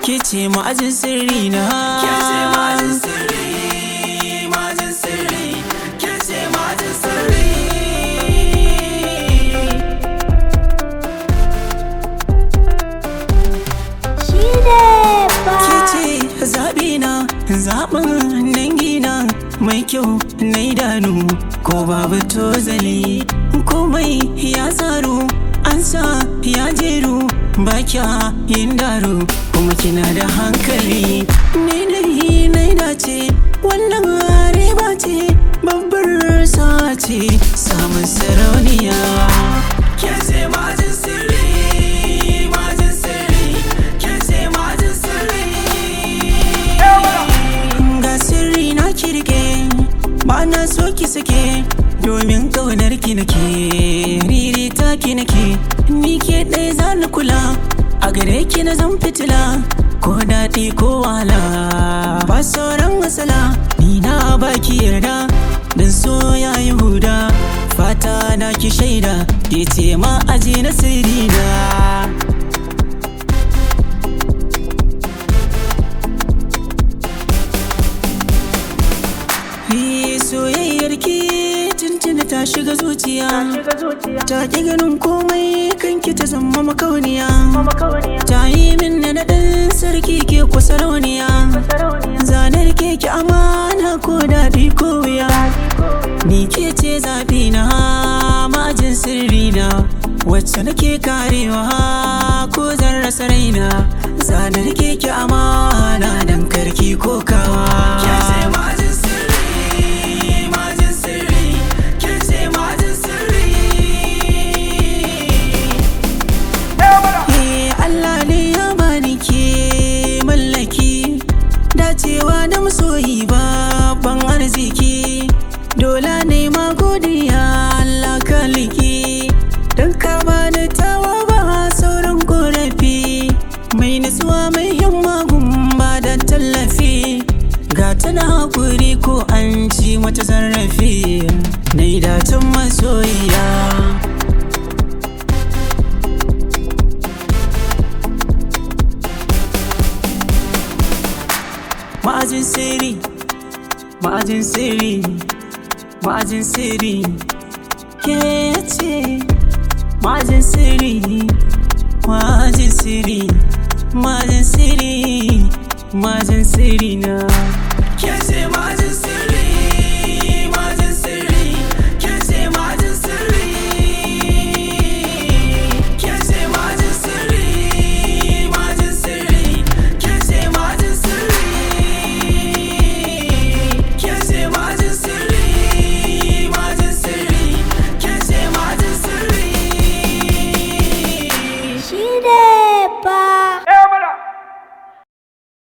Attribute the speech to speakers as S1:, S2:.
S1: ke ce ma'ajin sirri na
S2: Ke ce ma'ajin sirri, ma'ajin sirri, ke ce ma'ajin sirri.
S3: Shi ne ba.
S1: ke ce zaɓi na zaɓin dangina mai kyau na idanu ko babu tozali komai ya tsaro an sa ya jeru ba kya yin daro kuma kina da hankali ni dai na dace wannan riba ce babbar sa ce samun sarauniya
S2: Ke ce ma'ajin sirri, ma'ajin sirri, ke ce ma'ajin sirri.
S1: ga sirri na kirke ba na so ki sake domin kaunar ki nake riri ta ki nake ni ke ɗaya za ni kula a gare ki na zan fitila ko daɗi ko wahala ba sauran matsala ni na baki yarda dan so ya yi huda fata na ki shaida ke ce ma aji na sirri na Yi soyayyar ki tuntuni ta shiga zuciya ta ki ganin komai kanki ta zama makauniya ta yi min na naɗin sarki ke kusa rauniya zanar keke amana ko daɗi ko wuya ni ke ce zaɓi na majin sirri na wacce nake karewa ko zan rasa raina zanar keke amana dan karki ko kawa
S2: Ke ce ma'ajin sirri, ma'ajin sirri, ke ce ma'ajin sirri.
S1: Eh, Allah ne ya bani ke mallaki dacewa da masoyi babban arziki dole ne ma godiya Allah kaliki don ka bani tawa ba sauran korafi mai nutsuwa mai himma gumba da tallafi ga tana hakuri ko an ci mata zarafi na yi dacin masoyiya ma'ajin sirri ma'ajin sirri ma'ajin sirri ke ce ma'ajin sirri ma'ajin sirri ma'ajin sirri ma'ajin sirri na